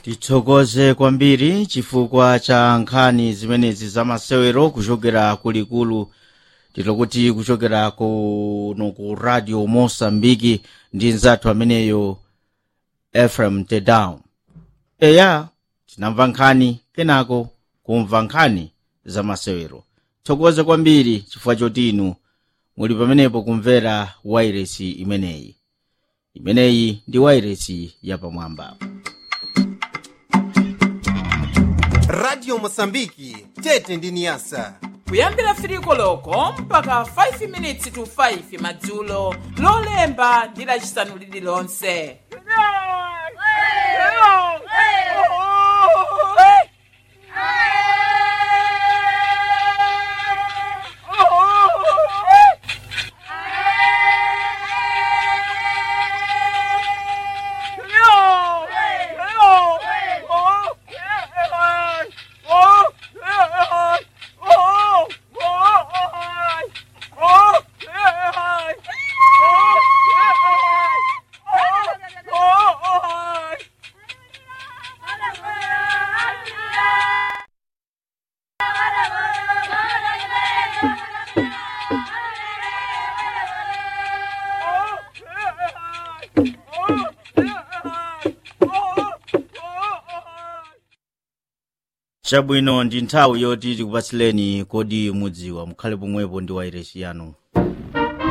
tithokoze kwambiri chifukwa cha nkhani zimenezi zamasewero kuchokera kulikulu titokuti kuchokera kuno ku radio mosambiki ndi nzathu ameneyo efrem tedown eya tinamva nkhani kenako kumva nkhani zamasewero tithokoze kwambiri chifukwa choti inu muli pamenepo kumvera wairesi imeneyi imeneyi ndi wairesi yapamwamba radio mosambiki tete ndi niyasa kuyambira firiko loko mpaka 5 minutes to 5 madzulo lolemba ndi lacisanu lililonse chabwino ndi nthawi yoti tikupatsileni kodi mudziwa mukhale pomwepo ndi wairesi yanu